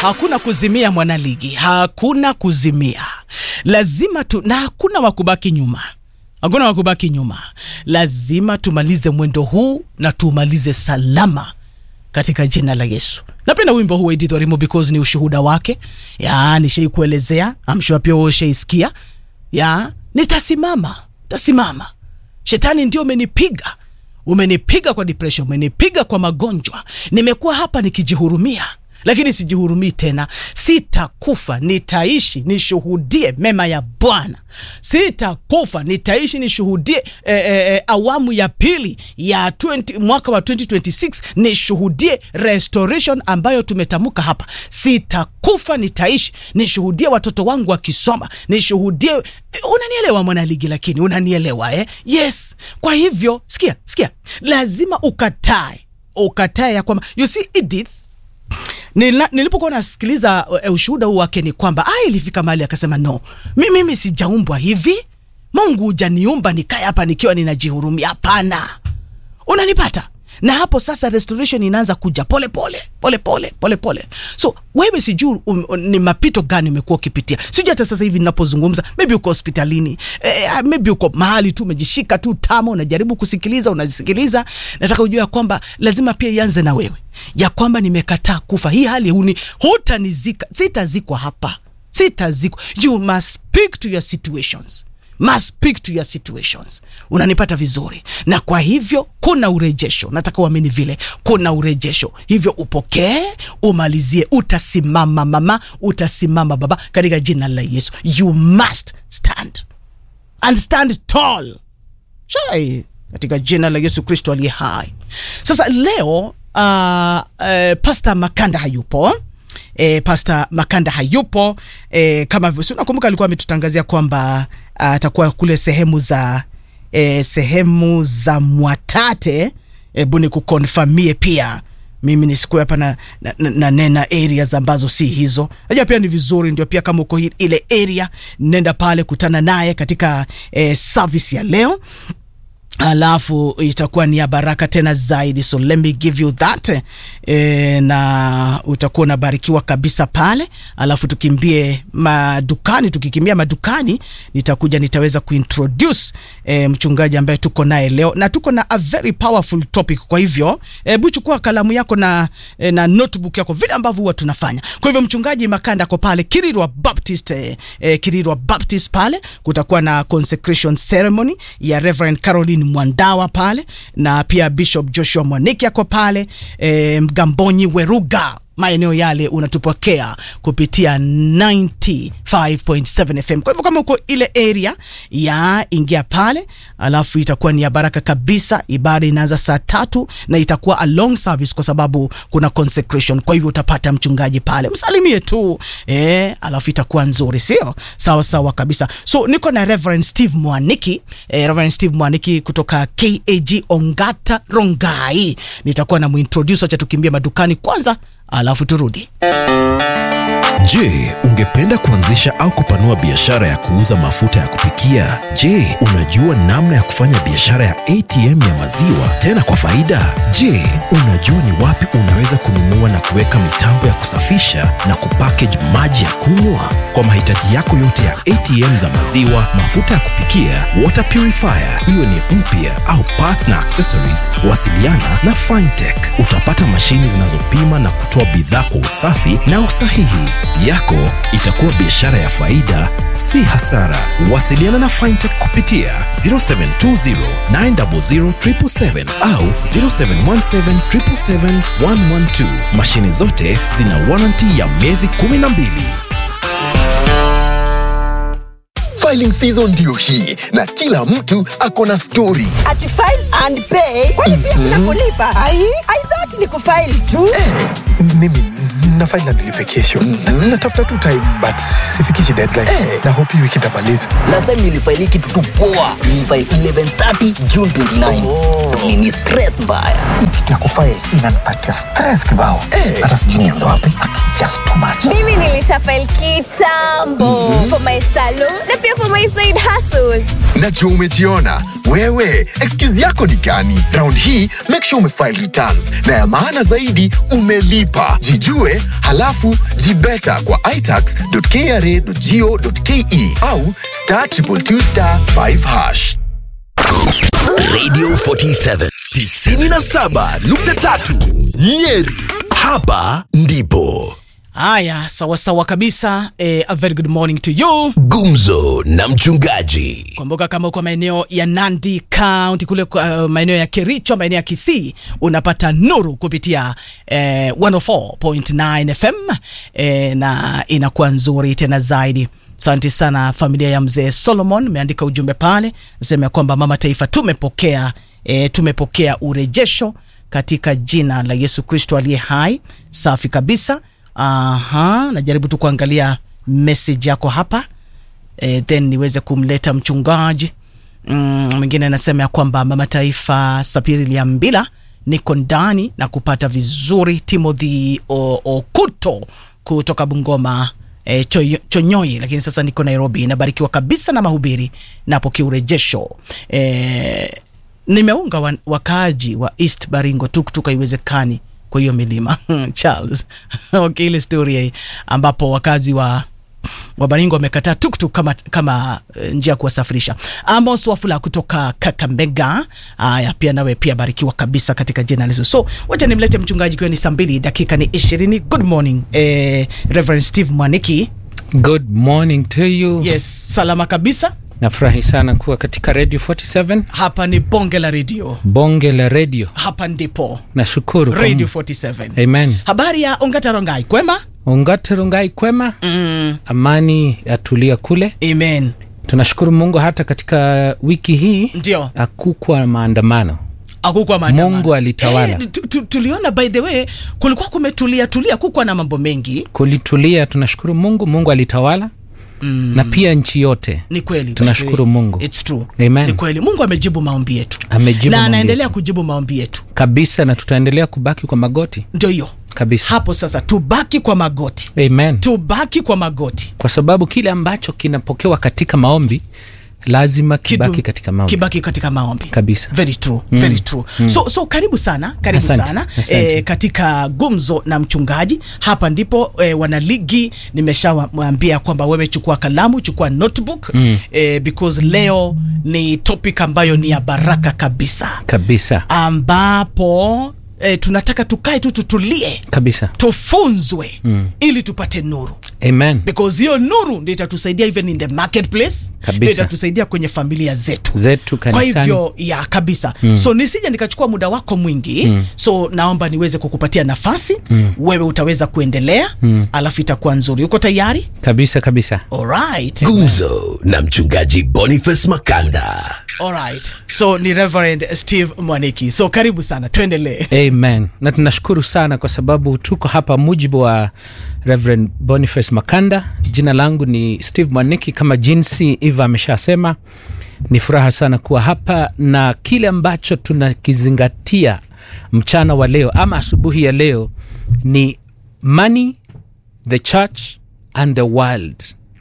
hakuna kuzimia mwanaligi, hakuna kuzimia, lazima tu, na hakuna wakubaki nyuma, hakuna wakubaki nyuma. Lazima tumalize mwendo huu na tumalize salama katika jina la Yesu. Napenda wimbo huu Edith Orimo because ni ushuhuda wake, ya nishai kuelezea, I'm sure pia wewe ushaisikia. Ya nitasimama, tasimama. Shetani ndio umenipiga, umenipiga kwa depression, umenipiga kwa magonjwa. Nimekuwa hapa nikijihurumia, lakini sijihurumii tena. Sitakufa, nitaishi nishuhudie mema ya Bwana. Sitakufa, nitaishi nishuhudie eh, eh, eh, awamu ya pili ya 20, mwaka wa 2026 nishuhudie restoration ambayo tumetamka hapa. Sitakufa, nitaishi nishuhudie watoto wangu wakisoma, nishuhudie. Unanielewa mwanaligi? Lakini unanielewa eh? Yes. Kwa hivyo sikia, sikia, lazima ukatae, ukatae ya kwamba you see Edith Nila, nilipokuwa nasikiliza uh, ushuhuda huu wake ni kwamba ah, ilifika mahali akasema no, mi, mimi sijaumbwa hivi. Mungu hujaniumba nikae hapa nikiwa ninajihurumia. Hapana, unanipata? Na hapo sasa restoration inaanza kuja pole pole pole pole pole pole. So wewe sijui um, um, ni mapito gani umekuwa ukipitia, sijui hata sasa hivi ninapozungumza, maybe uko hospitalini eh, maybe uko mahali tu umejishika tu tama, unajaribu kusikiliza, unasikiliza. Nataka ujue ya kwamba lazima pia ianze na wewe, ya kwamba nimekataa kufa. Hii hali huni hutanizika, sitazikwa hapa, sitazikwa. You must speak to your situations must speak to your situations. Unanipata vizuri? Na kwa hivyo kuna urejesho, nataka uamini vile, kuna urejesho. Hivyo upokee, umalizie, utasimama mama, utasimama baba, katika jina la Yesu. You must stand and stand tall shai, katika jina la Yesu Kristo aliye hai. Sasa leo uh, uh, Pastor Makanda hayupo E, Pastor Makanda hayupo e, kama hivyo, si unakumbuka alikuwa ametutangazia kwamba atakuwa kule sehemu za e, sehemu za Mwatate. Hebu ni kukonfamie pia mimi nisikuwe hapa na, na, na, na nena areas ambazo si hizo. Najua pia ni vizuri, ndio pia kama uko ile area, nenda pale kutana naye katika e, service ya leo alafu itakuwa ni ya baraka tena zaidi, so let me give you that e, na utakuwa unabarikiwa kabisa pale. Alafu tukimbie madukani, tukikimbia madukani, nitakuja nitaweza kuintroduce e, mchungaji ambaye tuko naye leo, na tuko na a very powerful topic. Kwa hivyo hebu chukua kalamu yako na, e, na notebook yako vile ambavyo huwa tunafanya. Kwa hivyo mchungaji Makanda ako pale Kirirwa Baptist, e, e, Kirirwa Baptist pale kutakuwa na consecration ceremony ya Reverend Caroline Mwandawa pale na pia Bishop Joshua Mwaniki ako pale e, Mgambonyi Weruga maeneo yale unatupokea kupitia 95.7 FM. Kwa hivyo kama uko ile area ya ingia pale, alafu itakuwa ni ya baraka kabisa. Ibada inaanza saa tatu na itakuwa a long service kwa sababu kuna consecration. Kwa hivyo utapata mchungaji pale, msalimie tu eh, alafu itakuwa nzuri, sio sawa sawa kabisa. So niko na Reverend Steve Mwaniki eh, Reverend Steve Mwaniki kutoka KAG Ongata Rongai, nitakuwa na muintroduce. Acha tukimbia madukani kwanza alafu turudi. Je, ungependa kuanzisha au kupanua biashara ya kuuza mafuta ya kupikia? Je, unajua namna ya kufanya biashara ya ATM ya maziwa tena kwa faida? Je, unajua ni wapi unaweza kununua na kuweka mitambo ya kusafisha na kupackage maji ya kunywa? Kwa mahitaji yako yote ya ATM za maziwa, mafuta ya kupikia, water purifier, iwe ni mpya au parts na accessories, wasiliana na Fintech. Utapata mashini zinazopima na kutoa bidhaa kwa usafi na usahihi. Yako itakuwa biashara ya faida, si hasara. Wasiliana na Fintech kupitia 0720 900 777 au 0717 777 112. Mashini zote zina warranty ya miezi 12. Filing season ndio hii na kila mtu ako na story. Ati file and pay kwani pia kuna kulipa? Ai, I thought ni kufile tu. Eh, mimi na file na nilipe kesho. Na- Natafuta tu time but sifikishi deadline. Na hope hii wiki nitamaliza. last time nilifaili kitu tu poa nilifaili 1130 june 29 Oh. Nini stress mbaya Hii kitu ya kufile inanipatia stress kibao. Hata sijui nianze wapi. It's just too much. mimi nilisha file kitambo for my salon na pia for my side hustle najua umejiona wewe excuse yako ni gani round hii make sure umefile returns na ya maana zaidi umelipa jijue halafu jibeta kwa itax.kra.go.ke au star 222 star 5 hash Radio 47 97.3 Nyeri. Hapa ndipo haya sawasawa kabisa eh, a very good morning to you gumzo na mchungaji. kumbuka kama uko maeneo ya nandi county kule uh, maeneo ya kericho maeneo ya kisii unapata nuru kupitia eh, 104.9 fm eh, na inakuwa nzuri tena zaidi asante sana familia ya mzee solomon imeandika ujumbe pale nasema ya kwamba mama taifa tumepokea e, tumepokea urejesho katika jina la yesu kristo aliye hai safi kabisa aha najaribu tu kuangalia message yako hapa e, then niweze kumleta mchungaji Mm, mwingine anasema ya kwamba mama taifa sapiri liambila niko ndani na kupata vizuri timothy O- okuto kutoka bungoma E, Choy- chonyoi lakini sasa niko nairobi nabarikiwa kabisa na mahubiri napokea urejesho e, nimeunga wa, wakaaji wa east baringo tuktuk haiwezekani kwa hiyo milima charles okay, ile story hii ambapo wakazi wa wabaringo wamekataa tuktuk kama, kama eh, njia ya kuwasafirisha amos wafula kutoka kakamega haya pia nawe pia barikiwa kabisa katika jina la yesu so wacha nimlete mchungaji kiwa ni saa mbili dakika ni ishirini good morning eh, reverend steve mwaniki Good morning to you. yes salama kabisa Nafurahi sana kuwa katika Radio 47 hapa ni bonge la redio bonge la radio. hapa ndipo Nashukuru kwa radio Mungu. 47 Amen. habari ya ongatarongai kwema Ungaterungai kwema, mm, amani yatulia kule. amen Tunashukuru Mungu hata katika wiki hii ndio hakukuwa maandamano. akukwa maandamano. Mungu alitawala. Eh, tu- tu- tuliona by the way kulikuwa kumetulia tulia kukwa na mambo mengi Kulitulia, tunashukuru Mungu. Mungu alitawala mm. na pia nchi yote ni kweli by the Tunashukuru way. Mungu. It's true. Amen. ni kweli mungu amejibu maombi yetu Amejibu na maombi anaendelea yetu. kujibu maombi yetu kabisa, na tutaendelea kubaki kwa magoti ndio hiyo kabisa. hapo sasa tubaki kwa magoti Amen. tubaki kwa magoti Kwa sababu kile ambacho kinapokewa katika maombi lazima kibaki Kidu- katika maombi kibaki katika maombi kabisa. very true mm. very true mm. so, so karibu sana karibu Asante, sana asante. e, katika gumzo na mchungaji hapa ndipo e, wanaligi nimeshamwambia kwamba wewe chukua kalamu chukua notebook mm. e, because leo ni topic ambayo ni ya baraka kabisa kabisa ambapo e, tunataka tukae tu tutulie kabisa tufunzwe mm. ili tupate nuru amen because hiyo nuru ndio itatusaidia even in the marketplace Kabisa. ndio itatusaidia kwenye familia zetu zetu kwa kanisani hivyo ya kabisa mm. so nisije nikachukua muda wako mwingi mm. so naomba niweze kukupatia nafasi mm. wewe utaweza kuendelea mm. alafu itakuwa nzuri uko tayari kabisa kabisa alright Gumzo na mchungaji Boniface Makanda. alright so ni reverend steve mwaniki so karibu sana tuendelee amen na tunashukuru sana kwa sababu tuko hapa mujibu wa reverend boniface makanda jina langu ni steve mwaniki kama jinsi eva ameshasema ni furaha sana kuwa hapa na kile ambacho tunakizingatia mchana wa leo ama asubuhi ya leo ni money the church and the world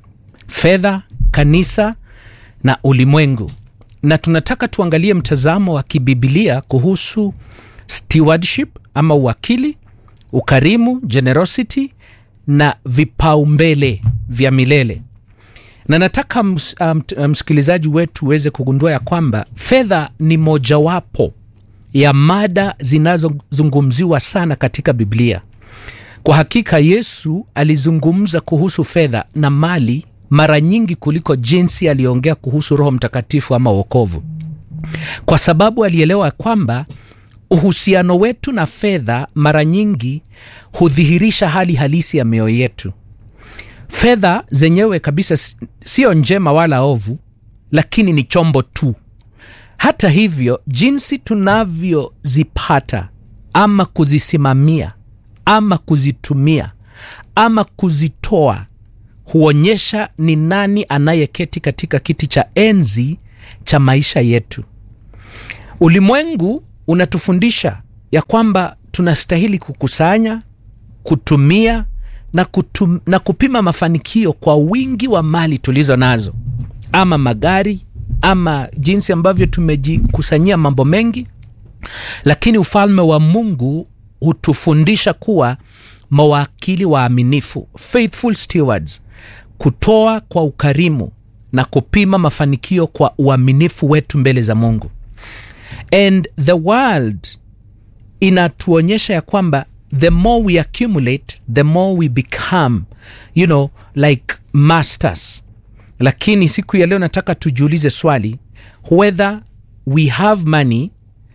fedha kanisa na ulimwengu na tunataka tuangalie mtazamo wa kibibilia kuhusu stewardship ama uwakili ukarimu generosity na vipaumbele vya milele na nataka ms, um, msikilizaji wetu uweze kugundua ya kwamba fedha ni mojawapo ya mada zinazozungumziwa sana katika biblia kwa hakika yesu alizungumza kuhusu fedha na mali mara nyingi kuliko jinsi aliongea kuhusu roho mtakatifu ama uokovu kwa sababu alielewa kwamba uhusiano wetu na fedha mara nyingi hudhihirisha hali halisi ya mioyo yetu fedha zenyewe kabisa si- sio njema wala ovu lakini ni chombo tu hata hivyo jinsi tunavyozipata ama kuzisimamia ama kuzitumia ama kuzitoa huonyesha ni nani anayeketi katika kiti cha enzi cha maisha yetu ulimwengu unatufundisha ya kwamba tunastahili kukusanya kutumia na, kutum, na kupima mafanikio kwa wingi wa mali tulizo nazo ama magari ama jinsi ambavyo tumejikusanyia mambo mengi lakini ufalme wa mungu hutufundisha kuwa mawakili waaminifu faithful stewards kutoa kwa ukarimu na kupima mafanikio kwa uaminifu wetu mbele za mungu and the world inatuonyesha ya kwamba the more we accumulate the more we become you know like masters lakini siku ya leo nataka tujiulize swali whether we have money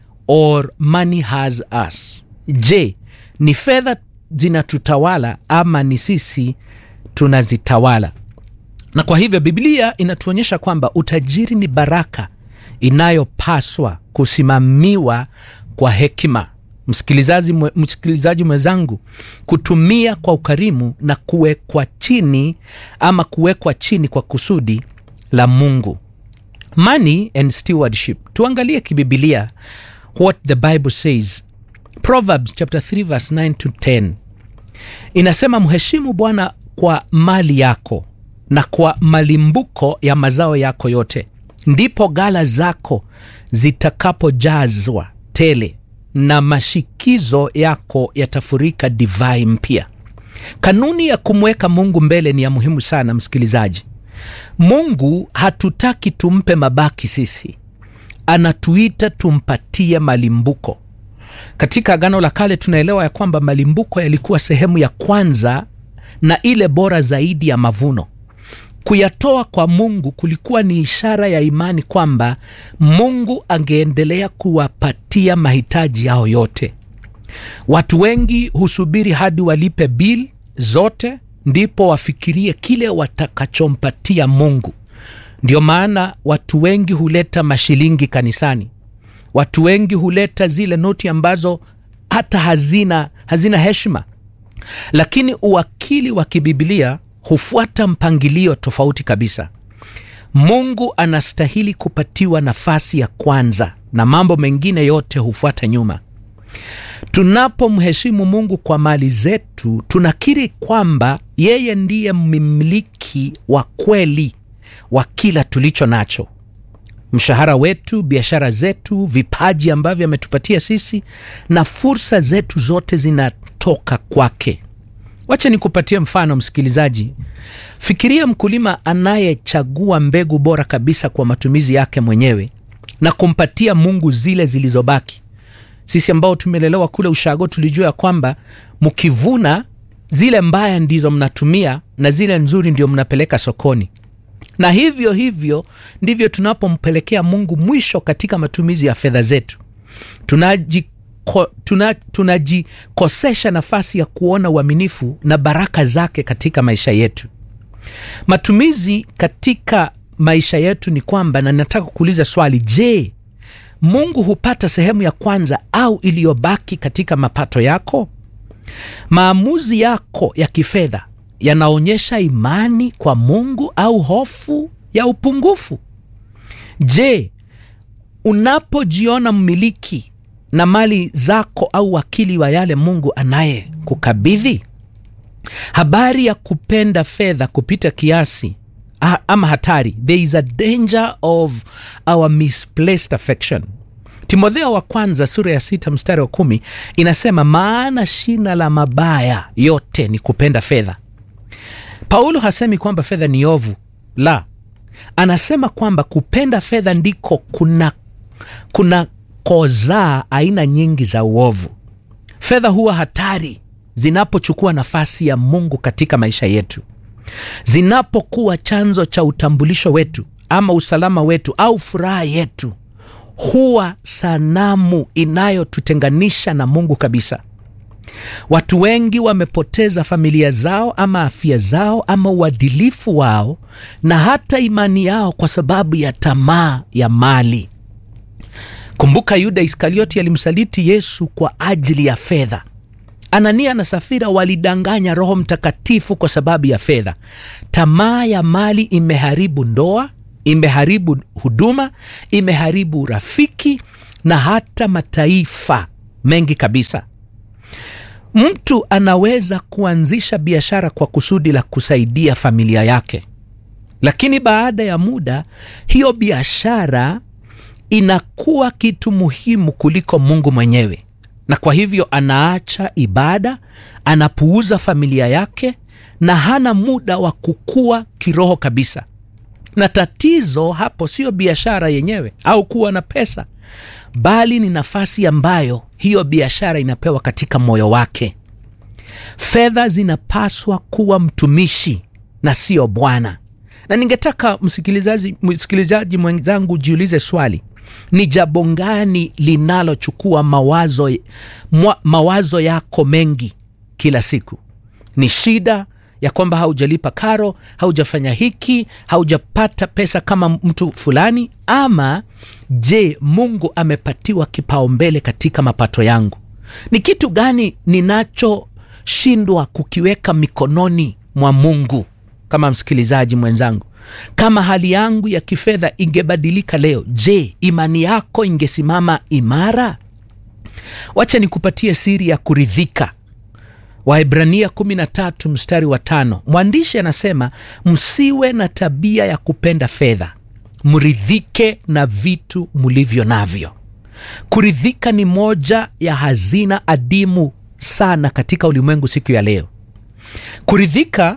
or money has us je ni fedha zinatutawala ama ni sisi tunazitawala na kwa hivyo biblia inatuonyesha kwamba utajiri ni baraka inayopaswa kusimamiwa kwa hekima msikilizaji, mwe, msikilizaji mwenzangu kutumia kwa ukarimu na kuwekwa chini ama kuwekwa chini kwa kusudi la mungu money and stewardship tuangalie kibibilia what the bible says proverbs chapter 3 verse 9 to 10 inasema mheshimu bwana kwa mali yako na kwa malimbuko ya mazao yako yote ndipo gala zako zitakapojazwa tele na mashikizo yako yatafurika divai mpya kanuni ya kumweka mungu mbele ni ya muhimu sana msikilizaji mungu hatutaki tumpe mabaki sisi anatuita tumpatie malimbuko katika agano la kale tunaelewa ya kwamba malimbuko yalikuwa sehemu ya kwanza na ile bora zaidi ya mavuno kuyatoa kwa mungu kulikuwa ni ishara ya imani kwamba mungu angeendelea kuwapatia mahitaji yao yote watu wengi husubiri hadi walipe bil zote ndipo wafikirie kile watakachompatia mungu ndio maana watu wengi huleta mashilingi kanisani watu wengi huleta zile noti ambazo hata hazina hazina heshima lakini uwakili wa kibibilia hufuata mpangilio tofauti kabisa mungu anastahili kupatiwa nafasi ya kwanza na mambo mengine yote hufuata nyuma tunapomheshimu mungu kwa mali zetu tunakiri kwamba yeye ndiye mmiliki wa kweli wa kila tulicho nacho mshahara wetu biashara zetu vipaji ambavyo ametupatia sisi na fursa zetu zote zinatoka kwake wacha nikupatie mfano msikilizaji fikiria mkulima anayechagua mbegu bora kabisa kwa matumizi yake mwenyewe na kumpatia mungu zile zilizobaki sisi ambao tumelelewa kule ushago tulijua ya kwamba mkivuna zile mbaya ndizo mnatumia na zile nzuri ndio mnapeleka sokoni na hivyo hivyo ndivyo tunapompelekea mungu mwisho katika matumizi ya fedha zetu tunajikosesha tuna, tunajikosesha nafasi ya kuona uaminifu na baraka zake katika maisha yetu matumizi katika maisha yetu ni kwamba na nataka kuuliza swali je mungu hupata sehemu ya kwanza au iliyobaki katika mapato yako maamuzi yako ya kifedha yanaonyesha imani kwa mungu au hofu ya upungufu je unapojiona mmiliki na mali zako au wakili wa yale mungu anaye kukabidhi habari ya kupenda fedha kupita kiasi ah, ama hatari there is a danger of our misplaced affection timotheo wa kwanza sura ya sita mstari wa kumi inasema maana shina la mabaya yote ni kupenda fedha paulo hasemi kwamba fedha ni ovu la anasema kwamba kupenda fedha ndiko kuna kuna kozaa aina nyingi za uovu fedha huwa hatari zinapochukua nafasi ya mungu katika maisha yetu zinapokuwa chanzo cha utambulisho wetu ama usalama wetu au furaha yetu huwa sanamu inayotutenganisha na mungu kabisa watu wengi wamepoteza familia zao ama afya zao ama uadilifu wao na hata imani yao kwa sababu ya tamaa ya mali kumbuka yuda iskarioti alimsaliti yesu kwa ajili ya fedha anania na safira walidanganya roho mtakatifu kwa sababu ya fedha tamaa ya mali imeharibu ndoa imeharibu huduma imeharibu rafiki na hata mataifa mengi kabisa mtu anaweza kuanzisha biashara kwa kusudi la kusaidia familia yake lakini baada ya muda hiyo biashara inakuwa kitu muhimu kuliko mungu mwenyewe na kwa hivyo anaacha ibada anapuuza familia yake na hana muda wa kukua kiroho kabisa na tatizo hapo sio biashara yenyewe au kuwa na pesa bali ni nafasi ambayo hiyo biashara inapewa katika moyo wake fedha zinapaswa kuwa mtumishi na sio bwana na ningetaka msikilizaji, msikilizaji mwenzangu jiulize swali ni jambo gani linalochukua mawazo, mwa, mawazo yako mengi kila siku ni shida ya kwamba haujalipa karo haujafanya hiki haujapata pesa kama mtu fulani ama je mungu amepatiwa kipaumbele katika mapato yangu ni kitu gani ninachoshindwa kukiweka mikononi mwa mungu kama msikilizaji mwenzangu kama hali yangu ya kifedha ingebadilika leo je imani yako ingesimama imara wacha nikupatie siri ya kuridhika waibrania 13 mstari wa tano mwandishi anasema msiwe na tabia ya kupenda fedha mridhike na vitu mlivyo navyo kuridhika ni moja ya hazina adimu sana katika ulimwengu siku ya leo kuridhika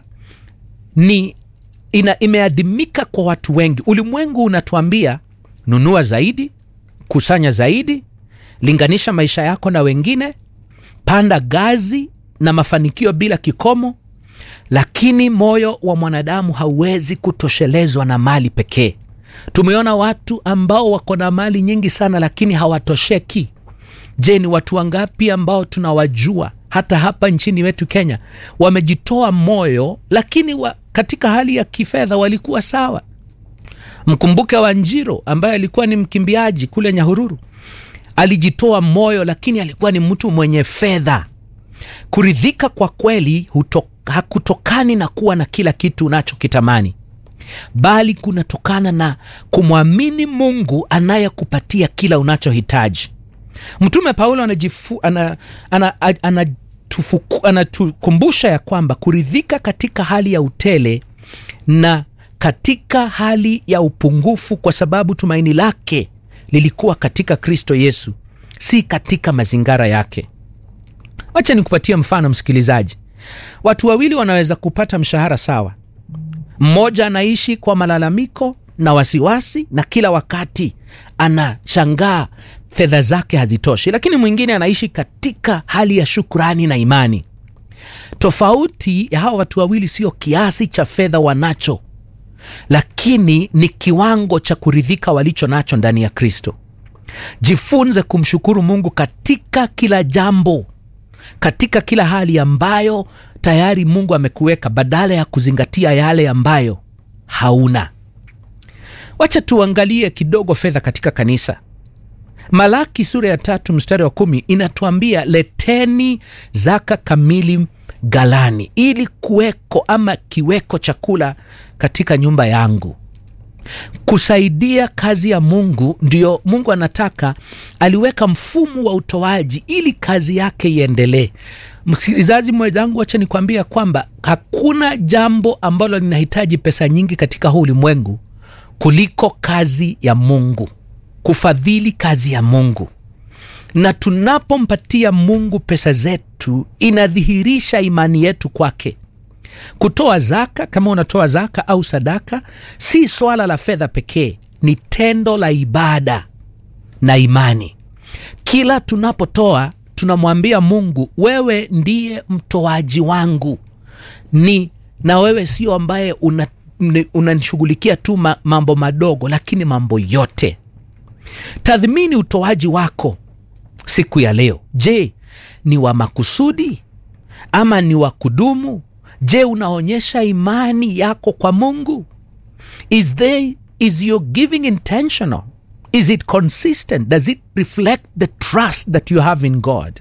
ni ina, imeadimika kwa watu wengi ulimwengu unatuambia nunua zaidi kusanya zaidi linganisha maisha yako na wengine panda gazi na mafanikio bila kikomo lakini moyo wa mwanadamu hauwezi kutoshelezwa na mali pekee tumeona watu ambao wako na mali nyingi sana lakini hawatosheki je ni watu wangapi ambao tunawajua hata hapa nchini wetu kenya wamejitoa moyo lakini wa, katika hali ya kifedha walikuwa sawa mkumbuke wanjiro ambaye alikuwa ni mkimbiaji kule nyahururu alijitoa moyo lakini alikuwa ni mtu mwenye fedha kuridhika kwa kweli huto, hakutokani na kuwa na kila kitu unachokitamani bali kunatokana na kumwamini mungu anayekupatia kila unachohitaji mtume paulo anatukumbusha ana, ana, ana, ana, anatukumbusha ya kwamba kuridhika katika hali ya utele na katika hali ya upungufu kwa sababu tumaini lake lilikuwa katika kristo yesu si katika mazingara yake wacha nikupatie mfano msikilizaji watu wawili wanaweza kupata mshahara sawa mmoja anaishi kwa malalamiko na wasiwasi na kila wakati anashangaa fedha zake hazitoshi lakini mwingine anaishi katika hali ya shukrani na imani tofauti ya hawa watu wawili sio kiasi cha fedha wanacho lakini ni kiwango cha kuridhika walicho nacho ndani ya kristo jifunze kumshukuru mungu katika kila jambo katika kila hali ambayo tayari mungu amekuweka badala ya kuzingatia yale ambayo hauna wacha tuangalie kidogo fedha katika kanisa malaki sura ya tatu mstari wa kumi inatuambia leteni zaka kamili galani ili kuweko ama kiweko chakula katika nyumba yangu kusaidia kazi ya mungu ndio mungu anataka aliweka mfumo wa utoaji ili kazi yake iendelee msikilizaji mwenzangu wacha nikwambia kwamba hakuna jambo ambalo linahitaji pesa nyingi katika huu ulimwengu kuliko kazi ya mungu kufadhili kazi ya mungu na tunapompatia mungu pesa zetu inadhihirisha imani yetu kwake kutoa zaka kama unatoa zaka au sadaka si swala la fedha pekee ni tendo la ibada na imani kila tunapotoa tunamwambia mungu wewe ndiye mtoaji wangu ni na wewe sio ambaye unanishughulikia una tu ma, mambo madogo lakini mambo yote tathmini utoaji wako siku ya leo je ni wa makusudi ama ni wa kudumu je unaonyesha imani yako kwa mungu is, they, is your giving intentional is it consistent does it reflect the trust that you have in god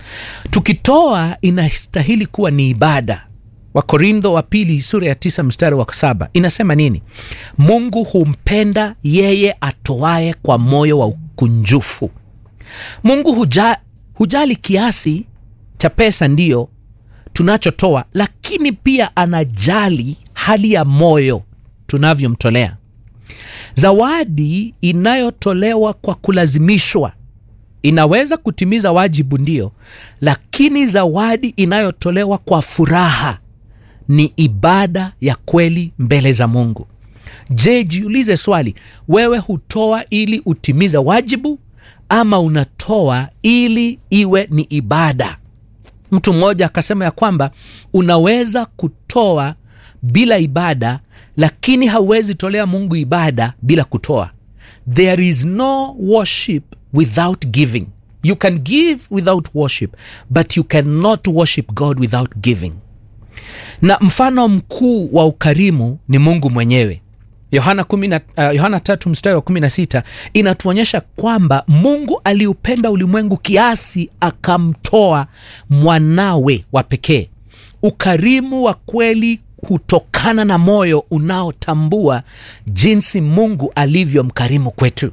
tukitoa inastahili kuwa ni ibada wakorintho wa pili sura ya tisa mstari wa saba inasema nini mungu humpenda yeye atoaye kwa moyo wa ukunjufu mungu huja, hujali kiasi cha pesa ndiyo tunachotoa lakini pia anajali hali ya moyo tunavyomtolea zawadi inayotolewa kwa kulazimishwa inaweza kutimiza wajibu ndio lakini zawadi inayotolewa kwa furaha ni ibada ya kweli mbele za mungu je jiulize swali wewe hutoa ili utimize wajibu ama unatoa ili iwe ni ibada mtu mmoja akasema ya kwamba unaweza kutoa bila ibada lakini hauwezi tolea mungu ibada bila kutoa there is no worship without giving you can give without worship but you cannot worship god without giving na mfano mkuu wa ukarimu ni mungu mwenyewe yohana, 10, uh, yohana tatu mstari wa 16 inatuonyesha kwamba mungu aliupenda ulimwengu kiasi akamtoa mwanawe wa pekee ukarimu wa kweli hutokana na moyo unaotambua jinsi mungu alivyo mkarimu kwetu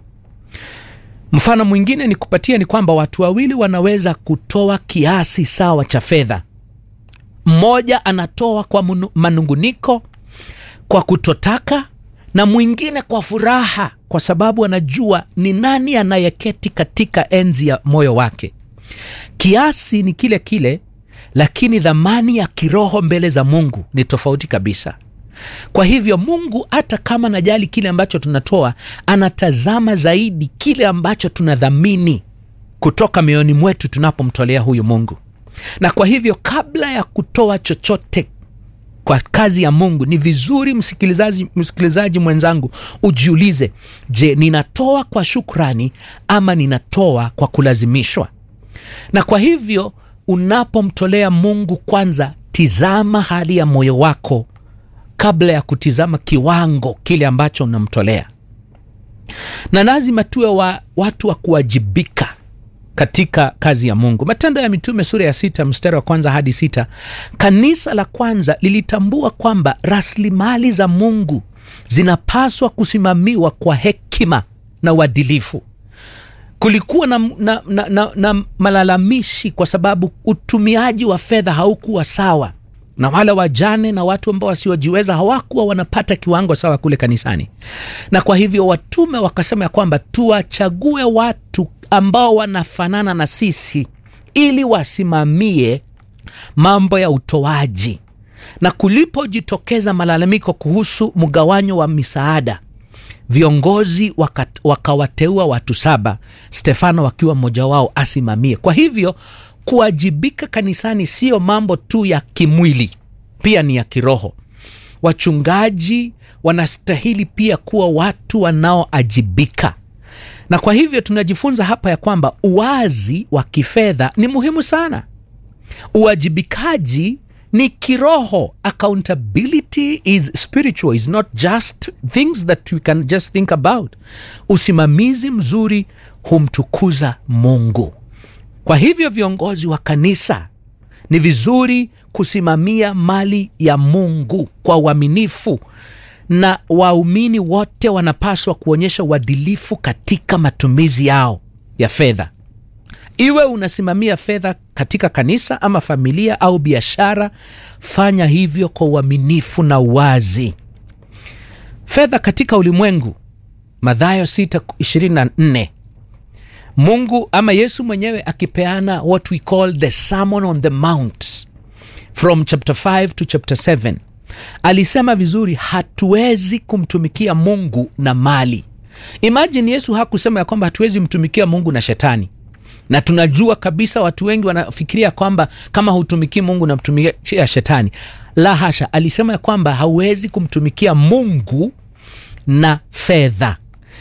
mfano mwingine ni kupatia ni kwamba watu wawili wanaweza kutoa kiasi sawa cha fedha mmoja anatoa kwa munu- manunguniko kwa kutotaka na mwingine kwa furaha kwa sababu anajua ni nani anayeketi katika enzi ya moyo wake kiasi ni kile kile lakini dhamani ya kiroho mbele za mungu ni tofauti kabisa kwa hivyo mungu hata kama najali kile ambacho tunatoa anatazama zaidi kile ambacho tunadhamini kutoka mioyoni mwetu tunapomtolea huyu mungu na kwa hivyo kabla ya kutoa chochote kwa kazi ya mungu ni vizuri msikilizaji, msikilizaji mwenzangu ujiulize je ninatoa kwa shukrani ama ninatoa kwa kulazimishwa na kwa hivyo unapomtolea mungu kwanza tizama hali ya moyo wako kabla ya kutizama kiwango kile ambacho unamtolea na lazima tuwe wa, watu wa kuwajibika katika kazi ya mungu matendo ya mitume sura ya sita mstari wa kwanza hadi sita kanisa la kwanza lilitambua kwamba rasilimali za mungu zinapaswa kusimamiwa kwa hekima na uadilifu kulikuwa na, na, na, na, na malalamishi kwa sababu utumiaji wa fedha haukuwa sawa na wale wajane na watu ambao wasiojiweza hawakuwa wanapata kiwango sawa kule kanisani na kwa hivyo watume wakasema ya kwamba tuwachague watu ambao wanafanana na sisi ili wasimamie mambo ya utoaji na kulipojitokeza malalamiko kuhusu mgawanyo wa misaada viongozi wakat- wakawateua watu saba stefano wakiwa mmoja wao asimamie kwa hivyo kuwajibika kanisani siyo mambo tu ya kimwili pia ni ya kiroho wachungaji wanastahili pia kuwa watu wanaoajibika na kwa hivyo tunajifunza hapa ya kwamba uwazi wa kifedha ni muhimu sana uwajibikaji ni kiroho accountability is spiritual is not just things that we can just think about usimamizi mzuri humtukuza mungu kwa hivyo viongozi wa kanisa ni vizuri kusimamia mali ya mungu kwa uaminifu na waumini wote wanapaswa kuonyesha uadilifu katika matumizi yao ya fedha iwe unasimamia fedha katika kanisa ama familia au biashara fanya hivyo kwa uaminifu na uwazi fedha katika ulimwengu madhayo 624 mungu ama yesu mwenyewe akipeana what we call the sermon on the mount from chapter 5 to chapter 7 alisema vizuri hatuwezi kumtumikia mungu na mali imajini yesu hakusema ya kwamba hatuwezi mtumikia mungu na shetani na tunajua kabisa watu wengi wanafikiria kwamba kama hutumikii mungu namtumikia shetani la hasha alisema ya kwamba hauwezi kumtumikia mungu na fedha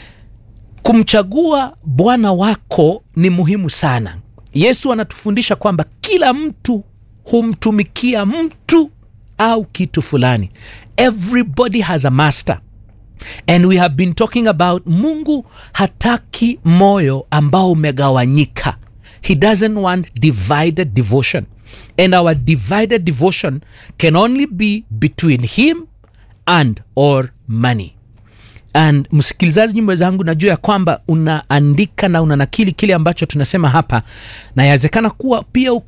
kumchagua bwana wako ni muhimu sana yesu anatufundisha kwamba kila mtu humtumikia mtu au kitu fulani everybody has a master and we have been talking about mungu hataki moyo ambao umegawanyika he doesn't want divided devotion and our divided devotion can only be between him and or money and msikilizaji mwenzangu najua ya kwamba unaandika na unanakili kile ambacho tunasema hapa na yawezekana kuwa pia uko